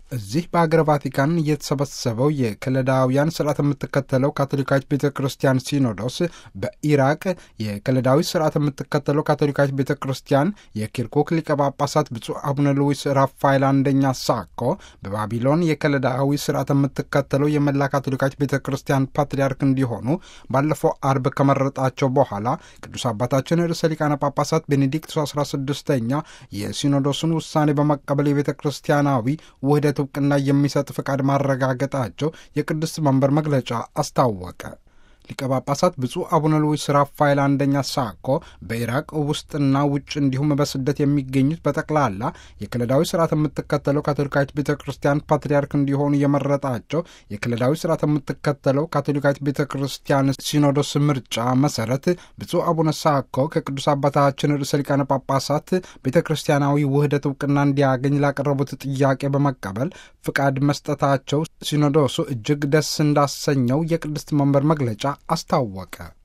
እዚህ በአገር ቫቲካን የተሰበሰበው የከለዳውያን ስርዓት የምትከተለው ካቶሊካዊት ቤተ ክርስቲያን ሲኖዶስ በኢራቅ የከለዳዊ ስርዓት የምትከተለው ካቶሊካዊት ቤተ ክርስቲያን የኪርኩክ ሊቀ ጳጳሳት ብፁዕ አቡነ ሉዊስ ራፋኤል አንደኛ ሳኮ በባቢሎን የከለዳዊ ስርዓት የምትከተለው የመላ ካቶሊካዊት ቤተ ክርስቲያን ፓትርያርክ እንዲሆኑ ባለፈው አርብ ከመረጣቸው በኋላ ቅዱስ አባታችን ርዕሰ ሊቃነ ጳጳሳት ቤኔዲክቱስ 16ኛ የሲኖዶሱን ውሳኔ በመቀበል የቤተ ክርስቲያናዊ ውህደት እውቅና የሚሰጥ ፍቃድ ማረጋገጣቸው የቅድስት መንበር መግለጫ አስታወቀ። ሊቀ ጳጳሳት ብፁዕ አቡነ ሉዊስ ራፋኤል አንደኛ ሳኮ በኢራቅ ውስጥና ውጭ እንዲሁም በስደት የሚገኙት በጠቅላላ የክለዳዊ ስርዓት የምትከተለው ካቶሊካዊት ቤተ ክርስቲያን ፓትርያርክ እንዲሆኑ የመረጣቸው የክለዳዊ ስርዓት የምትከተለው ካቶሊካዊት ቤተ ክርስቲያን ሲኖዶስ ምርጫ መሰረት ብፁዕ አቡነ ሳኮ ከቅዱስ አባታችን ርዕሰ ሊቃነ ጳጳሳት ቤተ ክርስቲያናዊ ውህደት እውቅና እንዲያገኝ ላቀረቡት ጥያቄ በመቀበል ፍቃድ መስጠታቸው ሲኖዶሱ እጅግ ደስ እንዳሰኘው የቅድስት መንበር መግለጫ አስታወቀ።